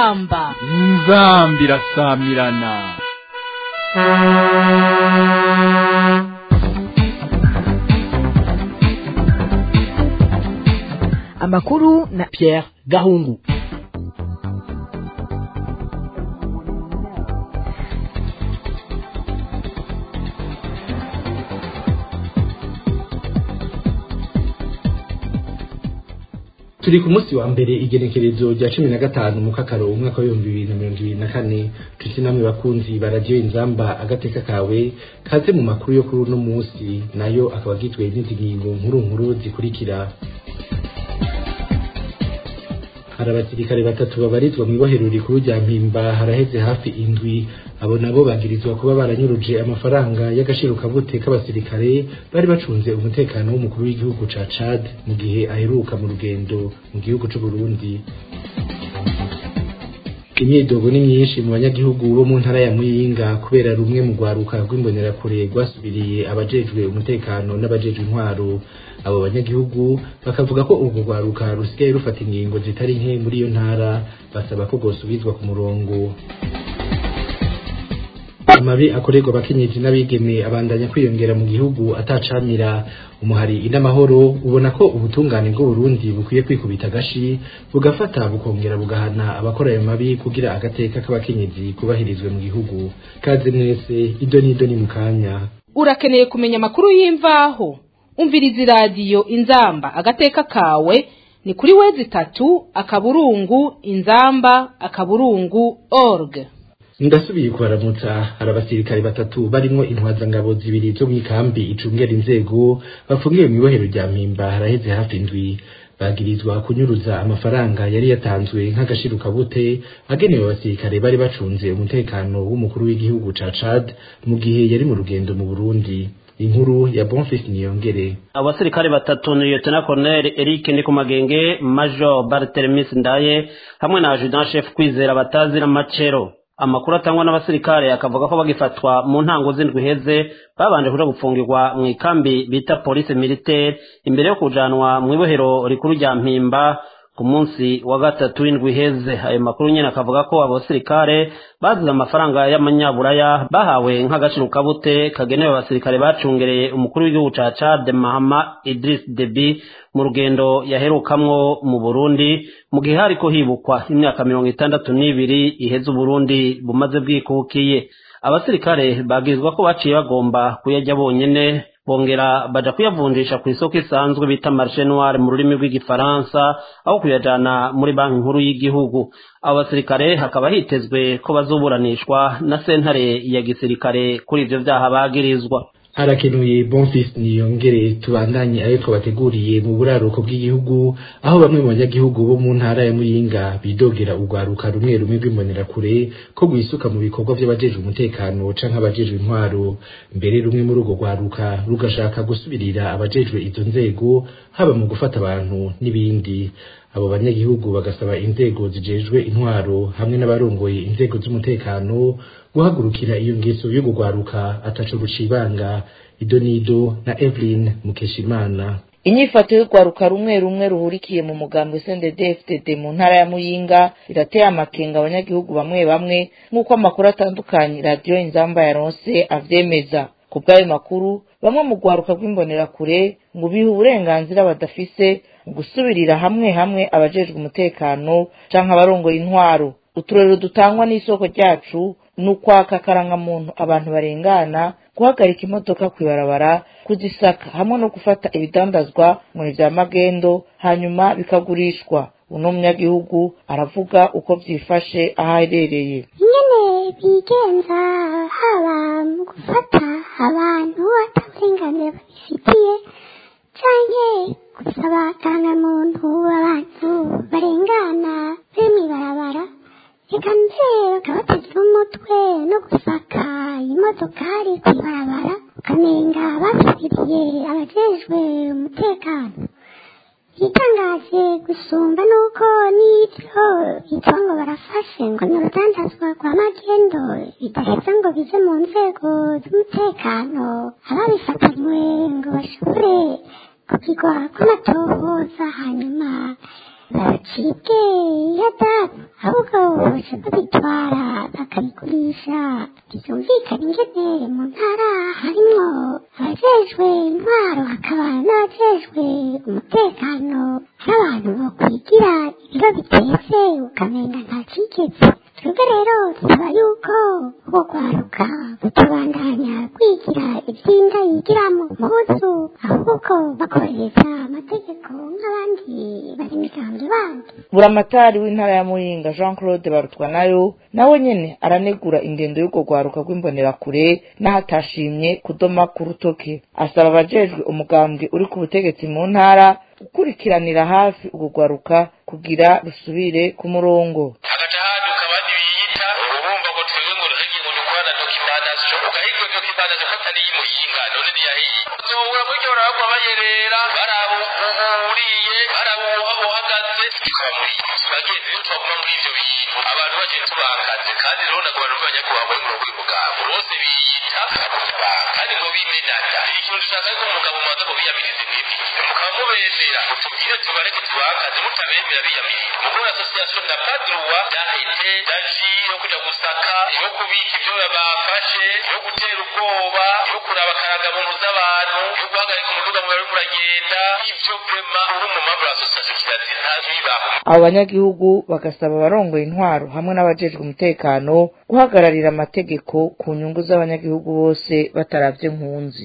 inzamba inzambi irasamirana amakuru na Pierre Gahungu turi ku munsi wa mbere igenekerezo rya cumi na gatanu mu kakaro umwaka w'ibihumbi bibiri na mirongo ibiri na kane tuti namwe bakunzi ba radiyo inzamba agateka kawe kaze mu makuru yo kuri uno munsi nayo akaba agizwe n'izi ngingo nkuru nkuru zikurikira hari abasirikare batatu babarizwa mu ibohero rikuru rya mpimba haraheze hafi indwi abo nabo bagirizwa kuba baranyuruje amafaranga y'agashirukabute k'abasirikare bari bacunze umutekano w'umukuru w'igihugu ca Chad mu gihe aheruka mu rugendo mu gihugu c'u Burundi imyidogo ni myinshi mu banyagihugu bo mu ntara ya Muyinga kubera rumwe mu rwaruka rw'imbonerakure rwasubiriye abajejwe umutekano n'abajejwe intwaro abo banyagihugu bakavuga ko urwo rwaruka rusigaye rufata ingingo zitari nke muri iyo ntara basaba ko rwosubizwa ku murongo amabi akorerwa abakenyezi n'abigeme abandanya kwiyongera mu gihugu atacamira umuhari inamahoro ubona ko ubutungane bw'uburundi bukwiye kwikubita agashi bugafata bukongera bugahana abakora ayo mabi kugira agateka k'abakenyezi kubahirizwe mu gihugu kaze mwese ido n'ido ni mu kanya urakeneye kumenya amakuru y'imvaho umviriza iradiyo inzamba agateka kawe ni kuri wezi itatu akaburungu inzamba akaburungu org ndasubiye kubaramutsa hari abasirikare batatu barimwo intwazangabo zibiri zo mw'ikambi icungera inzego bafungiwe mu ibohero rya mpimba haraheze hafi indwi bagirizwa kunyuruza amafaranga yari yatanzwe nk'agashirukabute agenewe abasirikare bari bacunze umutekano w'umukuru w'igihugu ca Chad mu gihe yari mu rugendo mu Burundi inkuru ya Bonfils Niyongere abasirikare batatu ni Lieutenant Colonel Eric Ndikumagenge Major Barthelemis Ndaye hamwe na Adjudant Chef Kwizera Batazira Macero amakuru atangwa n'abasirikare akavuga ko bagifatwa mu ntango z'indwi heze babanje kuja gufungirwa mu ikambi bita police militaire imbere yo kujanwa mu ibohero rikuru rya mpimba ku munsi wa gatatu w'indwi heze ayo makuru nyene akavuga ko abo basirikare bazize amafaranga y'amanyaburaya bahawe nk'agacirukabute kagenewe abasirikare bacungereye umukuru w'igihugu ca Chad Mahama Idris Deby mu rugendo yaherukamwo mu Burundi mu gihe hariko hibukwa imyaka mirongo itandatu n'ibiri iheze Uburundi bumaze bwikukiye abasirikare bagirizwa ko baciye bagomba kuyajya bonyene bongera baja kuyavunjisha ku isoko isanzwe bita marché noir mu rurimi rw'igifaransa aho kuyajana muri banki nkuru y'igihugu abo basirikare hakaba hitezwe ko bazoburanishwa na sentare ya gisirikare kuri ivyo vyaha bagirizwa harakenuye Bonfils Niyongere tubandanye ayo twabateguriye mu buraruko bw'igihugu aho bamwe mu banyagihugu bo mu ntara ya Muyinga bidogera urwaruka rumwe rumwe rw'imbonerakure ko gwisuka mu bikorwa vy'abajejwe umutekano canke abajejwe intwaro mbere rumwe muri urwo rwaruka rugashaka gusubirira abajejwe izo nzego haba mu gufata abantu n'ibindi abo banyagihugu bagasaba inzego zijejwe intwaro hamwe n'abarongoye inzego z'umutekano guhagurukira iyo ngeso yo kugwaruka ataco rucibanga idonido na Evelyn Mukeshimana inyifato y'urwaruka rumwe rumwe ruhurikiye mu mugambwe CNDD-FDD mu ntara ya Muyinga irateye amakenga abanyagihugu bamwe bamwe nk'uko amakuru atandukanye radiyo inzamba yaronse avyemeza ku bw'ayo makuru bamwe mu rwaruka rw'imbonerakure ngo biha uburenganzira badafise mu gusubirira hamwe hamwe abajejwe umutekano canke abarongoye intwaro uturero dutangwa n'isoko ryacu ni ukwaka akarangamuntu abantu barengana guhagarika imodoka kw'ibarabara kuzisaka hamwe no gufata ibidandazwa mu vya magendo hanyuma bikagurishwa uno munyagihugu aravuga uko vyifashe aho aherereye nyene bigenza haba mu gufata abantu ataburenganzira babifitiye canke gusaba akarangamuntu abantu barengana be mw'ibarabara reka mbere bakabatega umutwe no gusaka imodokari kw'ibarabara ukamenga basubiriye abajejwe umutekano igitangaje gusumba nuko n'ibyo bitwa ngo barafashe ngo ni urudandazwa rwa magendo bidaheza ngo bize mu nzego z'umutekano ababifatanywe ngo bashobore kugirwa kw'amatohoza hanyuma babacibwe ihadabu ahubwo baca babitwara bakabigurisha byumvikana ingene mu ntara harimwo abajejwe intwaro hakaba n'abajejwe umutekano n'abantu bakwigira ibiro bitetse ukamenga nta cigeze twebwe rero dusaba yuko ubwo kwaruka butubandanya kwigira ivyinda yigira mu muhuzu ahubwo bakohereza amategeko nk'abandi bari migambwe bandi buramatari w'intara ya muyinga jean claude barutwa nayo nawe nyene aranegura ingendo y'urwo rwaruka rw'imbonerakure n'ahatashimye kudoma ku rutoke asaba abajejwe umugambwe uri ku butegetsi mu ntara gukurikiranira hafi urwo rwaruka kugira rusubire ku murongo hagaca haduka abandi biyita urumva ngo twebwe ngo ruhege ngo dukora dokimanasiyo ugahigwa dokimanasiyo ko atari y'imuyinga none niyahiye uzobura muri ryo barabagwa bayerera baraba uriye baraba uhagaze bikaba muri bagenzi rero twaguma muri ivyo bintu abantu bagiye tubakaze kandi rero nagoma numva nyakubahwa muri murongo w'umugabo bose biyita abanyabanga kandi ngo bimenana ikintu dushaka ko umugabo mubanza ngo biyamirize mwebwe mukaba mubemera mutubwire tubareke tubakaze mutabemera biyamiriza mukuru asosiyasiyo na padruwa dahete daji yo kuja gusaka yo kubika ivyo bafashe yo gutera ubwoba yo kuraba karagamuntu z'abantu yo guhagarika umuduga mu bariko uragenda ivyo vrema uri mu maburo asosiyasiyo kirazira nta bibaho abo banyagihugu bagasaba abarongoye intwaro hamwe n'abajejwe umutekano guhagararira amategeko ku nyungu z'abanyagihugu bose bataravye nkunzi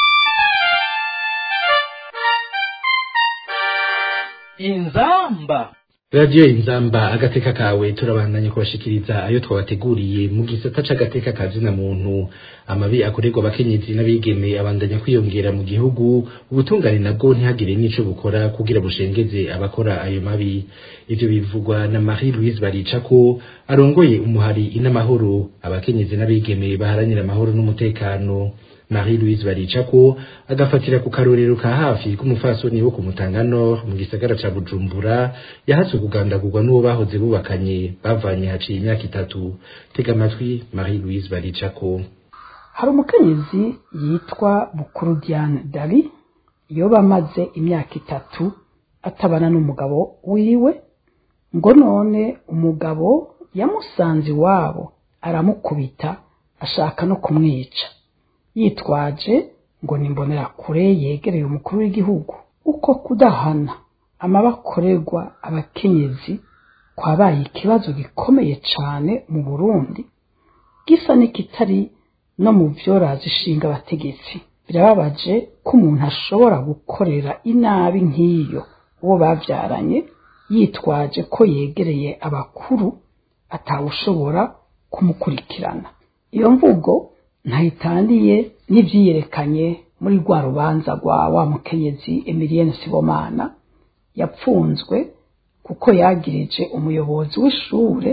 inzamba radiyo inzamba agateka kawe turabandanya kubashikiriza ayo twabateguriye mu gisata c'agateka ka zina muntu amabi akorerwa abakenyezi n'abigeme abandanya kwiyongera mu gihugu ubutungane nabwo ntihagire n'ico bukora kugira bushengeze abakora ayo mabi ivyo bivugwa na marie louise baricako arongoye umuhari inamahoro abakenyezi n'abigeme baharanira amahoro n'umutekano marie louise baricako agafatira ku karorero ka hafi k'umufasoni wo ku mutanga nord mu gisagara ca bujumbura yahatswe kugandagurwa n'uwo bahoze bubakanye bavanye haciye imyaka itatu tega amatwi marie louise baricako hari umukenyezi yitwa bukuru diane dari yoba amaze imyaka itatu atabana n'umugabo wiwe ngo none umugabo yamusanze iwabo aramukubita ashaka no kumwica yitwaje ngo nimbonera kure yegereye umukuru w'igihugu uko kudahana amabakorerwa abakenyezi kwabaye ikibazo gikomeye cane mu burundi gisa n'ikitari no mu vyoraza ishinga abategetsi birababaje ko umuntu ashobora gukorera inabi nk'iyo uwo bavyaranye yitwaje ko yegereye abakuru atawushobora kumukurikirana iyo mvugo ntayitandiye n'ivyiyerekanye muri rwa rubanza rwa wa mukenyezi emilienne sibomana yapfunzwe kuko yagirije umuyobozi w'ishure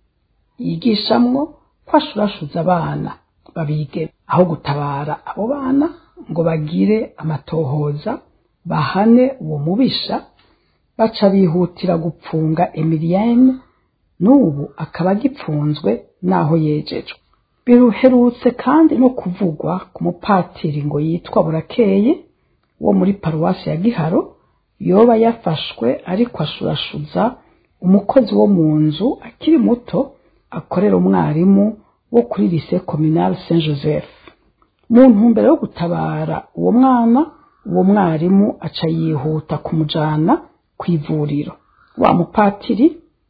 yigishamwo ko ashurashuza abana babige aho gutabara abo bana ngo bagire amatohoza bahane uwo mubisha baca bihutira gupfunga emilienne n'ubu akaba agipfunzwe n'aho yejejwe biruherutse kandi no kuvugwa ku mupatiri ngo yitwa burakeye wo muri paruwasi ya giharo yoba yafashwe ariko ashurashuza umukozi wo mu nzu akiri muto akorera umwarimu wo kuri lise communale saint joseph mu ntumbero yo gutabara uwo mwana uwo mwarimu aca yihuta kumujana ku ivuriro wa mupatiri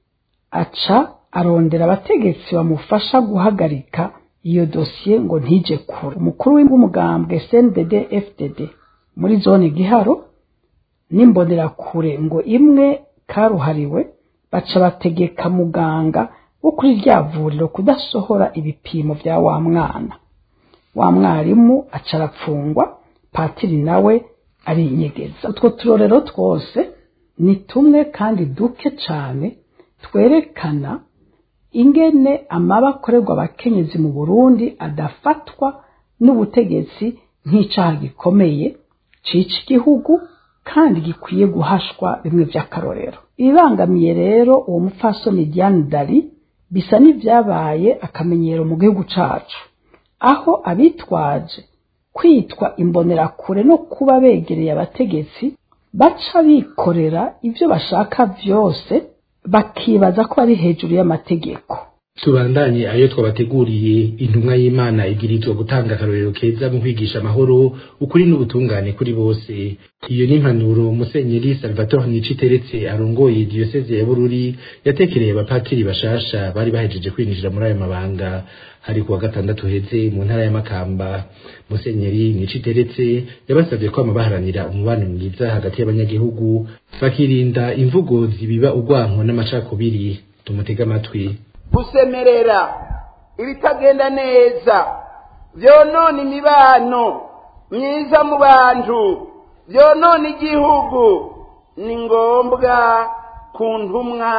aca arondera abategetsi bamufasha guhagarika iyo dosiye ngo ntije kure umukuru w'umugambwe CNDD FDD muri zone giharo n'imbonerakure ngo imwe karuhariwe baca bategeka muganga wo kuri rya vuriro kudasohora ibipimo vya wa mwana wa mwarimu aca arapfungwa patiri nawe arinyegeza utwo turorero twose ni tumwe kandi duke cane twerekana ingene amaba akorerwa abakenyezi mu burundi adafatwa n'ubutegetsi nk'icaha gikomeye cica igihugu kandi gikwiye guhashwa bimwe vy'akarorero ibibangamiye rero uwo mupfasoni diane dari bisa n'ivyabaye akamenyero mu gihugu cacu aho abitwaje kwitwa imbonerakure no kuba begereye abategetsi baca bikorera ibyo bashaka byose bakibaza ko ari hejuru y'amategeko tubandanye ayo twabateguriye intumwa y'imana ibwirizwa gutanga akarorero keza mu kwigisha amahoro ukuri n'ubutungane kuri bose iyo ni impanuro musenyeri salvatore niciteretse arongoye diyoseze ya bururi yatekereye abapatiri bashasha bari bahejeje kwinjira muri ayo mabanga hari kuwa gatandatu heze mu ntara y'amakamba musenyeri niciteretse yabasabye kwama baharanira umubano mwiza hagati y'abanyagihugu bakirinda imvugo zibiba urwanko n'amacakubiri tumutege amatwi gusemerera ibitagenda neza byonona imibano myiza mu bantu byonona igihugu ni ngombwa ku ntumwa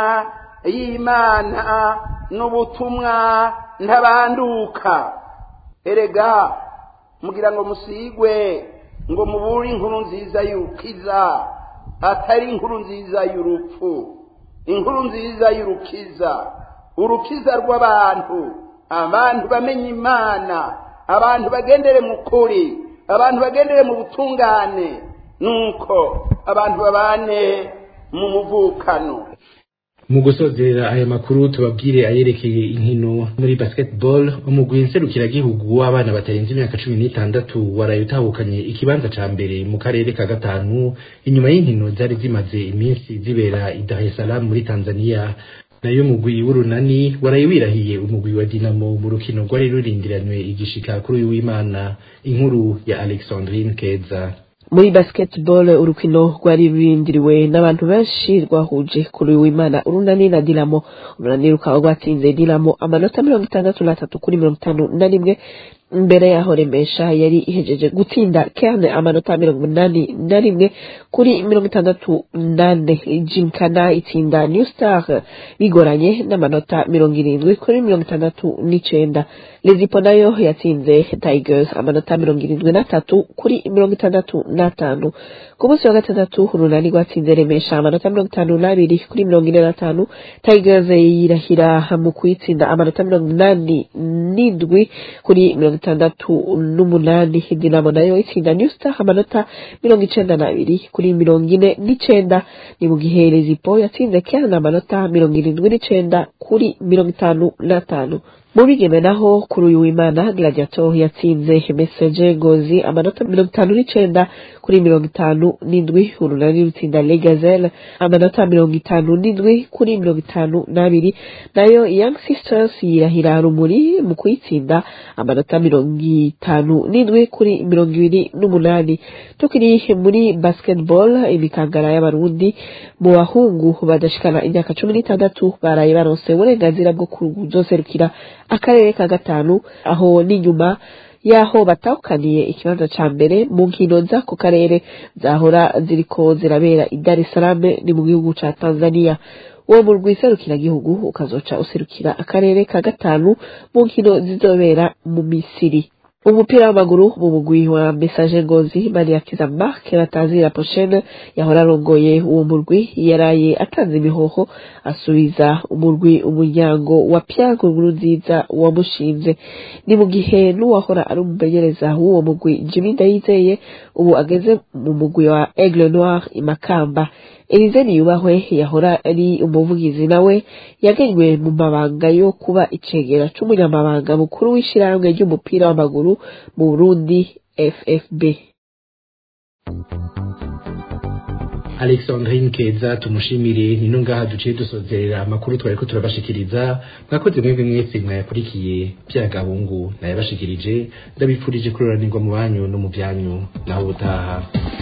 y'imana n'ubutumwa ntabanduka erega mugira ngo musigwe ngo mubure inkuru nziza y'urukiza atari inkuru nziza y'urupfu inkuru nziza y'urukiza urukiza rw'abantu abantu bamenye imana abantu bagendere mu kuri abantu bagendere mu butungane nuko abantu babane mu muvukano mu gusozera aya makuru tubabwire ayerekeye inkino muri basketball umugwi nserukiragihugu w'abana batarenze imyaka cumi n'itandatu waraye utahukanye ikibanza ca mbere mu karere ka gatanu inyuma y'inkino zari zimaze iminsi zibera i Dar es Salaam muri Tanzania nayo umugwi w'urunani waraye wirahiye umugwi wa Dinamo mu rukino rwari rurindiranywe igishika kuri uyu w'Imana inkuru ya Alexandrine Keza muri basketball urukino rwari rurindiriwe n'abantu benshi rwahuje kuri w'imana urunani na dinamo urunani rukaba rwatsinze dinamo amanota mirongo itandatu n'atatu kuri mirongo itanu na rimwe mbere yaho remesha yari ihejeje gutsinda kerne amanota mirongo inani na rimwe kuri mirongo itandatu nane jinkana itsinda new star bigoranye n'amanota mirongo irindwi kuri mirongo itandatu n'icenda lezipo nayo yatsinze tigers amanota mirongo irindwi n'atatu kuri mirongo itandatu n'atanu ku munsi wa gatandatu urunani rwatsinze remesha amanota mirongo itanu n'abiri kuri mirongo ine n'atanu tigers yirahira mu kuyitsinda amanota mirongo inani n'indwi kuri mirongo itandatu n'umunani dinamo nayo itsinda new star amanota mirongo icenda n'abiri kuri mirongo ine n'icenda ni mu gihe lezipo yatsinze kerne amanota mirongo irindwi n'icenda kuri mirongo itanu n'atanu mu bigeme naho kuri uyu w'imana gladiator yatsinze message ngozi amanota mirongo itanu n'icenda kuri mirongo itanu n'indwi urunani rutsinda legazelle amanota mirongo itanu n'indwi kuri mirongo itanu n'abiri nayo young sisters yirahira rumuri mu kuyitsinda amanota mirongo itanu n'indwi kuri mirongo ibiri n'umunani tukiri muri basketball imikangara y'abarundi mu bahungu badashikana imyaka cumi n'itandatu baraye baronse uburenganzira bwo kuzoserukira akarere ka gatanu aho n'inyuma yaho batahukaniye ikibanza ca mbere mu nkino z'ako karere zahora ziriko zirabera i Dar es Salaam ni mu gihugu ca Tanzania uwo murwi serukiragihugu ukazoca userukira akarere ka gatanu mu nkino zizobera mu Misiri umupira w'amaguru mu mugwi wa message ngozi maniakiza mark batazira poshene yahora arongoye uwo murwi yaraye atanze imihoho asubiza umurwi umuryango wa pyago nkuru nziza wamushinze ni mu gihe n'uwahora ari umumenyereza w'uwo mugwi jimmy ndayizeye ubu ageze mu mugwi wa aigle noir imakamba Elize Niyubahwe yahora ari umuvugizi nawe yagenywe mu mabanga yo kuba icegera c'umunyamabanga mukuru w'ishirahamwe ry'umupira w'amaguru mu Burundi FFB Alexandrine Keza tumushimire nino ngaha duciye dusozerera amakuru twariko turabashikiriza mwakoze mwebwe mwese mwayakurikiye byagabungu nayabashikirije ndabipfurije kuroranirwa mu banyu no mu byanyu naho ubutaha